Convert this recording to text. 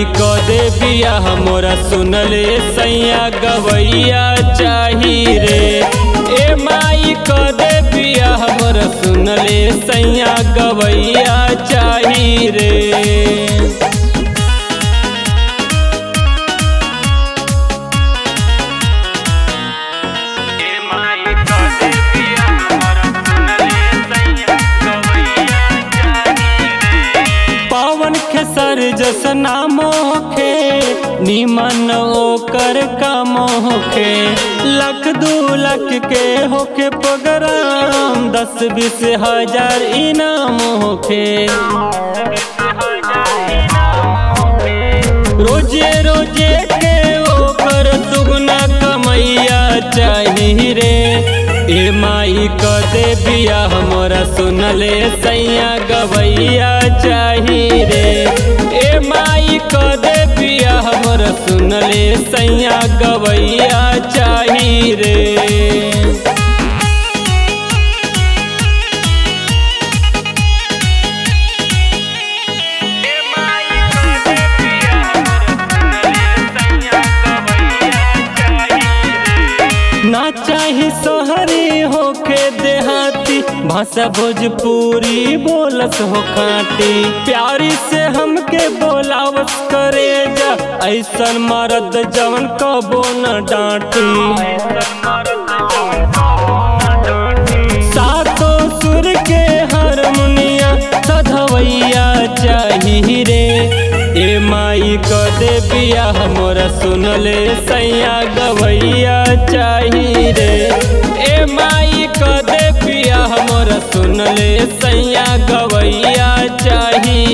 माई क दे बिया हमरा सुनले सैया गवैया चाही रे ए माई क दे बिया हमरा सुनले सैया गवैया चाही रे पावन खेसर जस नाम होखे निमन ओकर काम होखे लख दू लख के होखे प्रोग्राम दस बीस हजार इनाम होखे रोजे रोजे के ओकर दुगना कमैया चाही रे ए माई क दे बिया हमरा सुनले सैया गवैया चाही रे ए माई क दे बिया हमरा सुनले सैया गवैया चाही रे ना चाही सोहरी होके देहाती भाषा भोजपुरी बोलस हो खाटी प्यारी से हमके बोलावस करे जा ऐसन मरद जवन कबो न डांटी सातो सुर के हारमोनिया सधवैया चाही रे ए माई क दे बिया हमरा सुनले सैया गवैया चाही रे ए माई क दे बिया हमरा सुनले सैया गवैया चाही